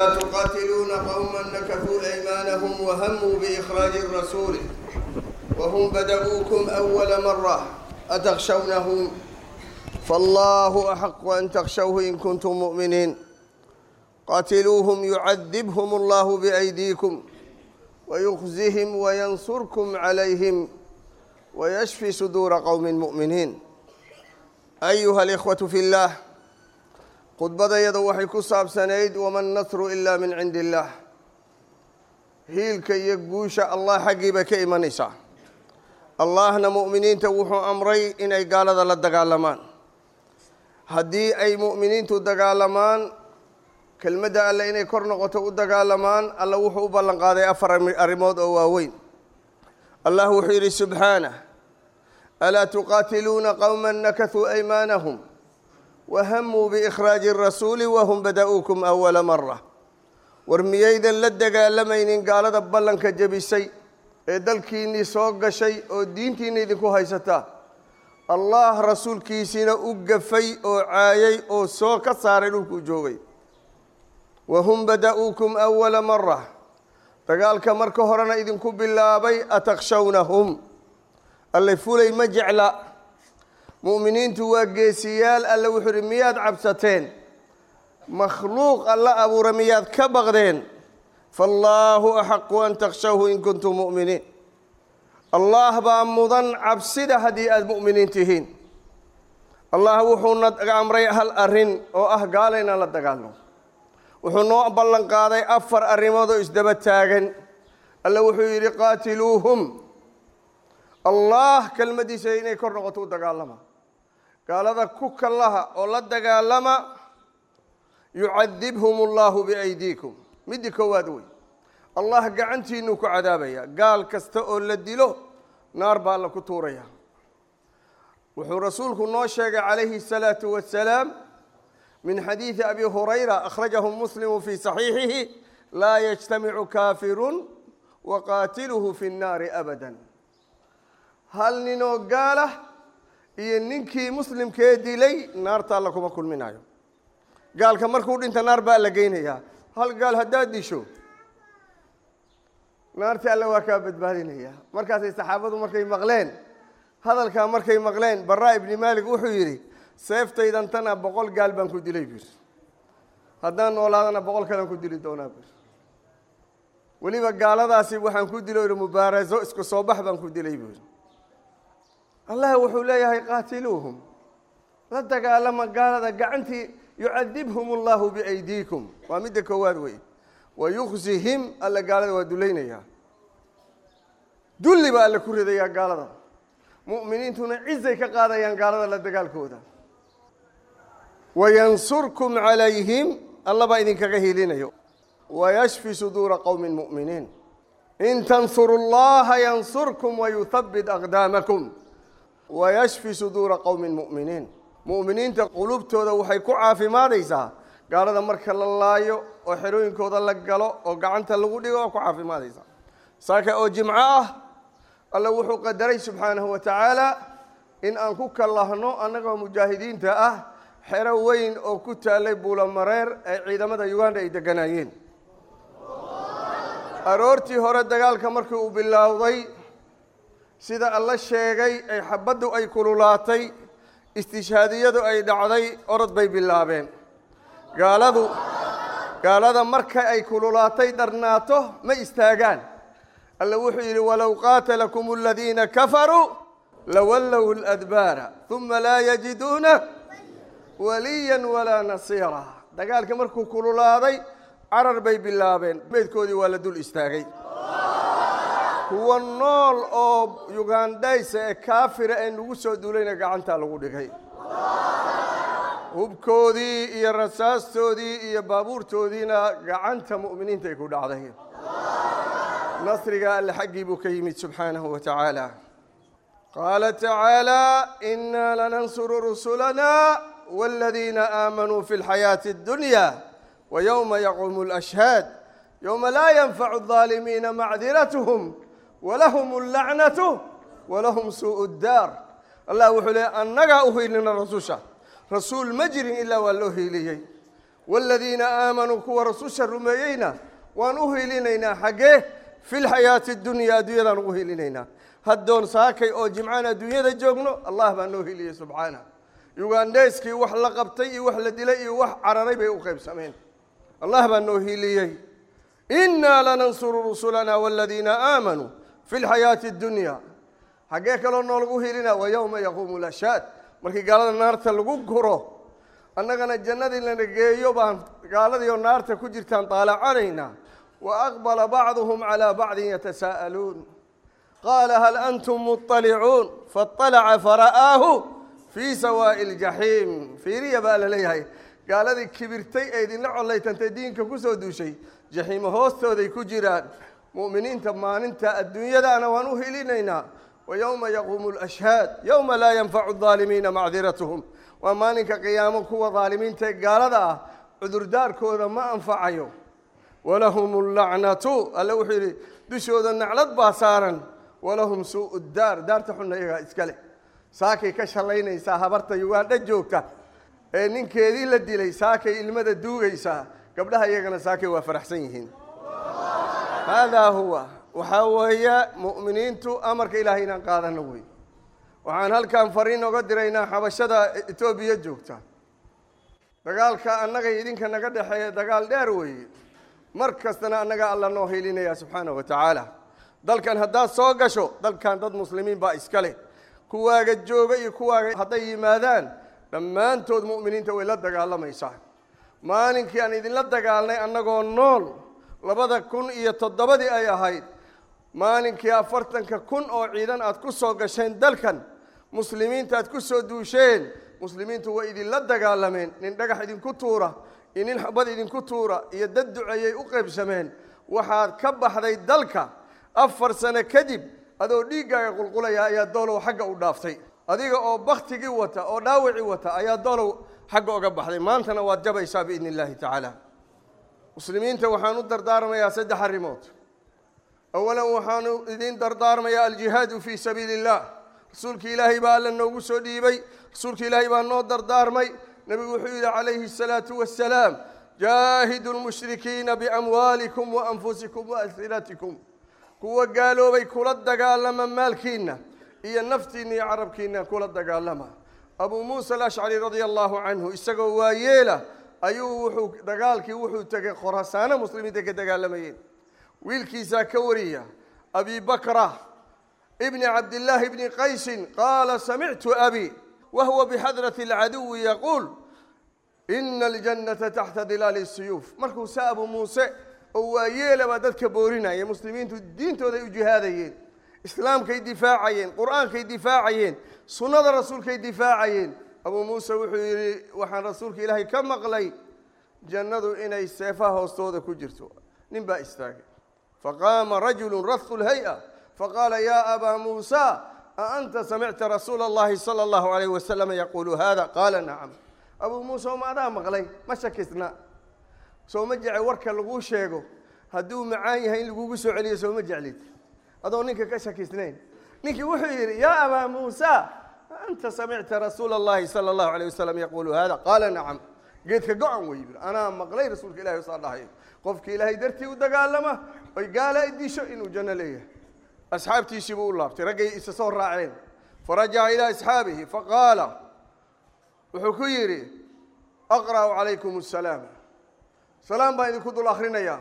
تقاتلون قوما نكثوا أيمانهم وهموا بإخراج الرسول وهم بدؤوكم أول مرة أتخشونهم فالله أحق أن تخشوه إن كنتم مؤمنين قاتلوهم يعذبهم الله بأيديكم ويخزهم وينصركم عليهم ويشفي صدور قوم مؤمنين أيها الإخوة في الله khudbadayada waxay ku saabsanayd waman nasru ilaa min cindi illaah hiilka iyo guusha allah xaggiiba ka imanaysaa allahna mu'miniinta wuxuu amray inay gaalada la dagaalamaan haddii ay mu'miniintu dagaalamaan kelmadda alle inay kor noqoto u dagaalamaan alla wuxuu u ballan qaaday afar arrimood oo waaweyn allah wuxuu yidhi subxaanah alaa tuqaatiluuna qowma nakasuu aymaanahum wahamuu biikhraaji arasuuli wahum bada'uukum awala mara war miyaydan la dagaalamaynin gaalada ballanka jebisay ee dalkiinnii soo gashay oo diintiinna idinku haysataa allah rasuulkiisiina u gafay oo caayay oo soo ka saaray dhulkuu joogay wahum bada'uukum awala mara dagaalka marka horena idinku bilaabay atakshawnahum allay fulay ma jecla mu'miniintu waa geesiyaal alle wuxuu uhi miyaad cabsateen makhluuq alla abuura miyaad ka baqdeen faallaahu axaqu an takshawhu in kuntum mu'miniin allah baa mudan cabsida haddii aada mu'miniin tihiin allah wuxuu naga amray hal arrin oo ah gaala inaan la dagaalno wuxuu noo ballan qaaday afar arrimood oo isdaba taagan alle wuxuu yidhi qaatiluuhum allah kelmaddiisa inay kor noqoto u dagaalama gaalada ku kallaha oo la dagaalama yucadibhum allahu biaydiikum middi koowaad wey allah gacantiinuu ku cadaabaya gaal kasta oo la dilo naar baa alla ku tuuraya wuxuu rasuulku noo sheegay calayhi الsalaatu wasalaam min xadiidi abi hurayra akhrajahu muslimu fii saxiixihi laa yajtamicu kaafirun waqaatiluhu fi nnaari abada hal ninoo gaalah iyo ninkii muslimkee dilay naarta alla kuma kulminayo gaalka markuu dhinta naar baa la geynayaa hal gaal haddaad disho naartii alle waa kaa badbaadinaya markaasay saxaabadu markay maqleen hadalkaa markay maqleen baraa ibni maalik wuxuu yidhi seeftaydan tana boqol gaal baan ku dilay buu yidhi haddaan noolaadana boqol kalean ku dili doonaa buu yidhi weliba gaaladaasi waxaan ku dilo yidhi mubaaraso isku soo bax baan ku dilay buu yidhi allah wuxuu leeyahay qaatiluuhum la dagaalama gaalada gacantii yucadibhum allahu biaydiikum waa midda koowaad wey wayuksihim alla gaalada waa dulaynayaa dulli baa alle ku ridayaa gaalada mu'miniintuna cizay ka qaadayaan gaalada la dagaalkooda wayansurkum calayhim alla baa idinkaga hilinayo wayashfi suduura qowmi mu'miniin in tansuru llaha yansurkum wayuthabbit aqdaamakum wayashfi suduura qowmi mu'miniin mu'miniinta qulubtooda waxay ku caafimaadaysaa gaalada marka la laayo oo xerooyinkooda la galo oo gacanta lagu dhigo oo ku caafimaadaysaa saaka oo jimco ah alla wuxuu qadaray subxaanahu wa tacaala in aan ku kallahno annagoo mujaahidiinta ah xero weyn oo ku taallay buulamareer ee ciidamada uganda ay degganaayeen aroortii hore dagaalka markii uu bilowday sida alla sheegay ay xabaddu ay kululaatay istishhaadiyadu ay dhacday orod bay bilaabeen gaaladu gaalada marka ay kululaatay dharnaato ma istaagaan alla wuxuu yidhi walow qaatalakum aladiina kafaruu lawallow ladbaara uma laa yajiduuna waliyan walaa nasiira dagaalka markuu kululaaday carar bay bilaabeen meydkoodii waa la dul istaagay kuwa nool oo yugandhaysa ee kaafira ee nagu soo duulayna gacantaa lagu dhigay hubkoodii iyo rasaastoodii iyo baabuurtoodiina gacanta mu'miniinta ay ku dhacday nasriga alle xaggii buu ka yimid subxaanahu wa tacaala qaala tacaala inaa lanansuru rusulana wاladiina aamanuu fi اlxayaaةi اddunya ويوم يقوم الأشهاد يوم لا ينفع الظالمين معذرتهم ولهم اللعنة ولهم سوء الدار الله وحو لي أنغا أهيلنا رسوشا رسول مجر إلا والله إليه waaladiina aamanuu kuwa rasusha rumeeyeyna waan u hilinaynaa xaggee fi lxayaati dunya adduunyadaan ugu hilinaynaa haddoon saakay oo jimcaan adduunyada joogno allah baa noo hiliyey subxaana yugandheyskii wax la qabtay iyo wax la dilay iyo wax cararay bay u qaybsameen allah baa noo hiliyey innaa lanansuru rusulana waaladiina aamanuu fi lxayaati addunya xaggee kaloo noolagu hilina wa yowma yaquumu lashhaad markii gaalada naarta lagu guro annagana jannadii lana geeyo baan gaaladii oo naarta ku jirtaan daalacanaynaa wa aqbala bacduhum calaa bacdin yatasaa'aluun qaala hal antum muطalicuun faطalaca fara'aahu fii sawaa'i ljaxiim fiiriya baa la leeyahay gaaladii kibirtay ee idinla collaytantay diinka ku soo duushay jaxiimo hoostooday ku jiraan mu'miniinta maalinta adduunyadaana waan u hilinaynaa wa yowma yaquumu lashhaad yowma laa yanfacu adaalimiina macdiratuhum waa maalinka qiyaamo kuwa daalimiinta ee gaalada ah cudurdaarkooda ma anfacayo walahum allacnatu alle wuxuu yidhi dushooda naclad baa saaran walahum suu'u daar daarta xunna iyagaa iska leh saakay ka shallaynaysaa habarta yugaandha joogta ee ninkeedii la dilay saakay ilmada duugaysaa gabdhaha iyagana saakay waa faraxsan yihiin haadaa huwa waxaa weeye mu'miniintu amarka ilaahay inaan qaadano wey waxaan halkan fariin oga diraynaa xabashada etoobiya joogta dagaalka annagay idinka naga dhexeeya dagaal dheer weeye mar kastana annaga alla noo hilinaya subxaana wa tacaala dalkan haddaad soo gasho dalkan dad muslimiin baa iska leh kuwaaga jooga iyo kuwaaga hadday yimaadaan dhammaantood mu'miniinta way la dagaalamaysaa maalinkii aan idinla dagaalnay annagoo nool labada kun iyo toddobadii ay ahayd maalinkii afartanka kun oo ciidan aad ku soo gasheen dalkan muslimiinta aad ku soo duusheen muslimiintu way idinla dagaalameen nin dhagax idinku tuura iyo nin xabad idinku tuura iyo dad duceeyay u qaybsameen waxaad ka baxday dalka afar sano kadib adoo dhiiggaaga qulqulaya ayaa doolow xagga u dhaaftay adiga oo baktigii wata oo dhaawacii wata ayaa doolow xagga oga baxday maantana waad jabaysaa biidni illaahi tacaala muslimiinta waxaan u dardaarmayaa saddex arrimood awalan waxaanu idin dardaarmayaa aljihaadu fii sabiili illah rasuulka ilaahay baa alla noogu soo dhiibay rasuulka ilaahay baa noo dardaarmay nebigu wuxuu yidhi calayhi الsalaatu wassalaam jaahidu lmushrikiina biamwaalikum waanfusikum waalsinatikum kuwa gaaloobay kula dagaalama maalkiinna iyo naftiinna iyo carabkiinna kula dagaalama abuu muusa alashcari radia allahu canhu isagoo waayeela ayuu wuxuu dagaalkii wuxuu tegay khorasaano muslimiinta ka dagaalamayeen wiilkiisaa ka wariya abi bakra ibni cabdillaahi bni qaysin qaala samictu abi wahuwa bixadrati alcaduwi yaquul ina aljannata taxta dilaali siyuuf markuu se abuu muuse oo waayeela baa dadka boorinaya muslimiintu diintooday u jihaadayeen islaamkay difaacayeen qur-aankay difaacayeen sunnada rasuulkay difaacayeen abuu muuse wuxuu yidhi waxaan rasuulka ilaahay ka maqlay jannadu inay seefaha hoostooda ku jirto nin baa istaagay faqaama rajulu rahu lhay-a faqaala ya abaa muusa a anta samicta rasuula اllahi salى اllahu alayh wasalam yaquulu hada qaala nacam abuu muuse oma adaa maqlay ma shakisna soo ma jece warka laguu sheego hadduu macaan yahay in lagugu soo celiyo soo ma jeclid adoo ninka ka shakisnayn ninkii wuxuu yidhi yaa abaa muusa anta samicta rasuula اllahi salى اllahu alayh wasalam yaquulu hada qaala nacam geedka go-an wey yidhi anaa maqlay rasuulka ilahi saa dhahayo qofki ilaahay dartii u dagaalama oy gaala idisho inuu janno leeyahay asxaabtiisii buu u laabtay raggay isa soo raaceen farajaca ilaa asxaabihi faqaala wuxuu ku yidhi aqra'u calaykum asalaam salaam baan idinku dul akhrinayaa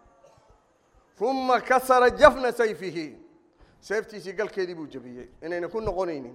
uma kasara jafna sayfihi seeftiisii galkeedii buu jebiyey inayna ku noqonaynin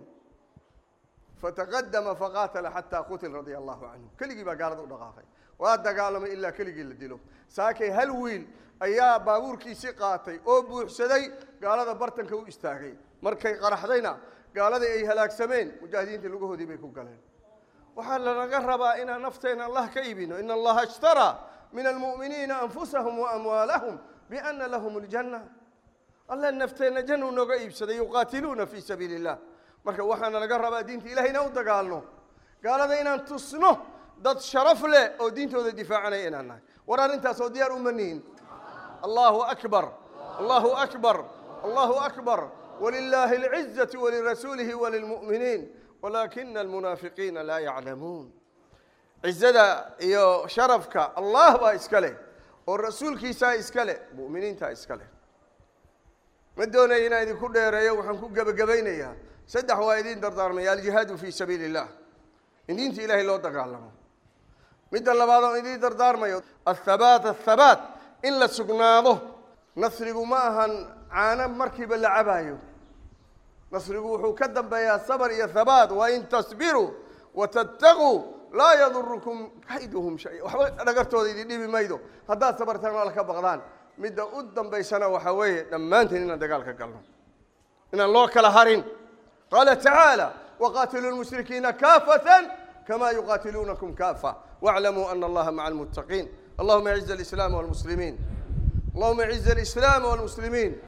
fataqadama faqaatala xataa qutil radia allahu canhu keligii baa gaalada u dhaqaaqay waa dagaalamay ilaa keligii la dilo saakay hal wiil ayaa baabuurkiisii qaatay oo buuxsaday gaalada bartanka u istaagay markay qaraxdayna gaaladii ay halaagsameen mujaahidiinta lugahoodii bay ku galeen waxaa lanaga rabaa inaan nafteena allah ka iibino ina allaha ishtaraa min almu'miniina anfusahum waamwaalahum biana lahum aljanna alla nafteenna jannuu nooga iibsaday yuqaatiluuna fii sabiili illah marka waxaana laga rabaa diinta ilahay inaan u dagaalno gaalada inaan tusno dad sharaf leh oo diintooda difaacanaya inaan nahay war arrintaasoo diyaar uma nihin allahu akbar allahu akbar allahu akbar walilaahi alcizatu walirasuulihi walilmu'miniin walaakina almunaafiqiina laa yaclamuun cizada iyo sharafka allah baa iska leh oo rasuulkiisaa iska leh mu'miniintaa iska leh ma doonaya inaan idinku dheereeyo waxaan ku gebagabaynayaa saddex waa idiin dardaarmaya aljihaadu fii sabiili illah in diinta ilaahay loo dagaalamo midda labaad oo idiin dardaarmayo athabaat athabaat in la sugnaado nasrigu ma ahan caano markiiba la cabaayo nasrigu wuxuu ka dambeeyaa sabr iyo habaat wain tasbiruu watattaquu laa yadurukum kayduhum shay waxba dhagartooda idin dhibi maydo haddaad sabartaan oo alla ka baqdaan midda u dambaysana waxaa weeye dhammaanteen inaan dagaalka galno inaan loo kala harin qaala tacaala waqaatiluu lmushrikiina kaafatan kama yuqaatiluunakum kaafa واعلموا أن الله مع المتقين اللهم اعز الإسلام والمسلمين اللهم اعز الإسلام والمسلمين